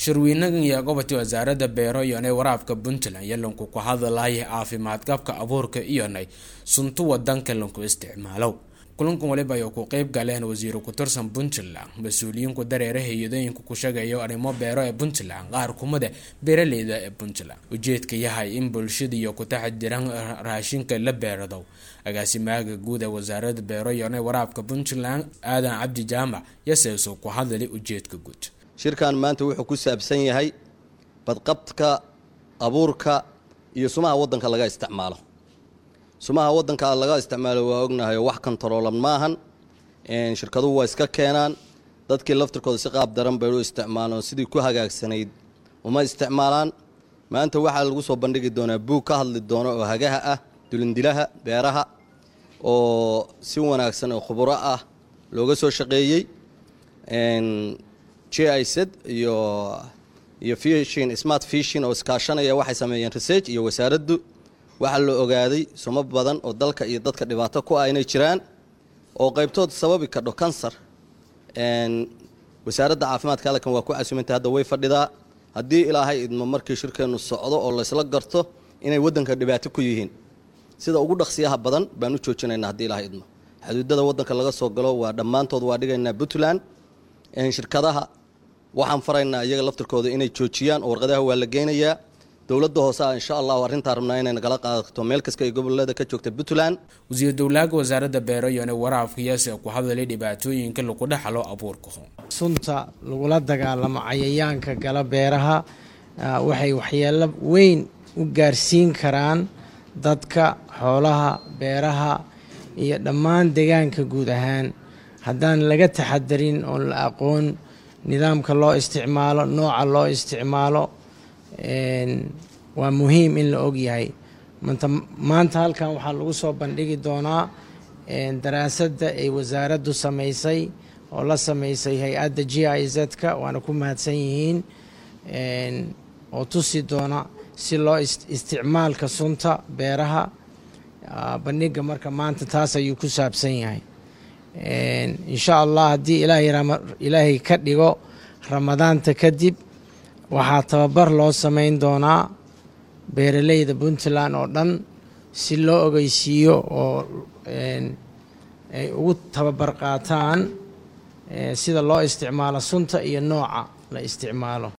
shirweynagan iyo gobolka wasaaradda beero iyonay waraabka puntland iyo lanku ku hadalaya caafimaad qabka abuurka iyonay suntu wadanka lanku isticmaalo kulankan waliba ay ku qeyb galeen wasiiro ku tirsan puntland mas-uuliyiinku dareere hay-adooyinka ku sheegayo arrimo beero ee puntland qaar kumida beeraleyda ee puntland ujeedka yahay in bulshada iyo ku taxadiran raashinka la beerado agaasimaaga guud ee wasaaradda beero iyonay waraabka puntland aadan cabdi jaamac yaseeso ku hadali ujeedka guud shirkan maanta wuxuu ku saabsan yahay badqabka abuurka iyo sumaha waddanka laga isticmaalo sumaha waddanka laga isticmaalo waa ognahay wax kontaroolan maahan shirkaduhu waa iska keenaan dadkii laftirkooda si qaab daran bay u isticmaalaan sidii ku hagaagsanayd uma isticmaalaan maanta waxaa lagu soo bandhigi doonaa buug ka hadli doona oo hagaha ah dulindilaha beeraha oo si wanaagsan oo khuburo ah looga soo shaqeeyey j i z iyo iyo fishin smart fishin oo iskaashanaya waxay sameeyeen research iyo wasaaraddu waxaa la ogaaday sumo badan oo dalka iyo dadka dhibaato ku ah inay jiraan oo qaybtood sababi kadho kansar wasaaradda caafimaadka halkan waa ku casumantay hadda way fadhidaa haddii ilaahay idmo markii shirkeennu socdo oo laysla garto inay waddanka dhibaato ku yihiin sida ugu dhaqsiyaha badan baan u joojinaynaa haddii ilaahay idmo xuduudada waddanka laga soo galo waa dhammaantood waa dhigaynaa puntland shirkadaha waxaan faraynaa iyaga laftirkooda inay joojiyaan oo warqadaha waa la geynayaa dowladda hoose ah insha allahu arrintaa rabnaa inay nagala qaadato meel kasta ay gobolada ka joogta puntland wasiir dowlaaga wasaaradda beero iyona waraabka yaase ku hadalay dhibaatooyinka lagu dhexlo abuurka sunta lagula dagaalamo cayayaanka gala beeraha waxay waxyeelo weyn u gaarsiin karaan dadka xoolaha beeraha iyo dhammaan deegaanka guud ahaan haddaan laga taxadarin oon la aqoon nidaamka loo isticmaalo nooca loo isticmaalo waa muhiim in la ogyahay maanta halkan waxaa lagu soo bandhigi doonaa daraasadda ay wasaaraddu samaysay oo la samaysay hay-adda g i z-ka waana ku mahadsan yihiin oo tusi doona si loo isticmaalka sunta beeraha bandhiga marka maanta taas ayuu ku saabsan yahay insha allah haddii ilaahay ka dhigo ramadaanta kadib waxaa tababar loo samayn doonaa beeraleyda puntland oo dhan si loo ogeysiiyo oo ay ugu tababar qaataan sida loo isticmaalo sunta iyo nooca la isticmaalo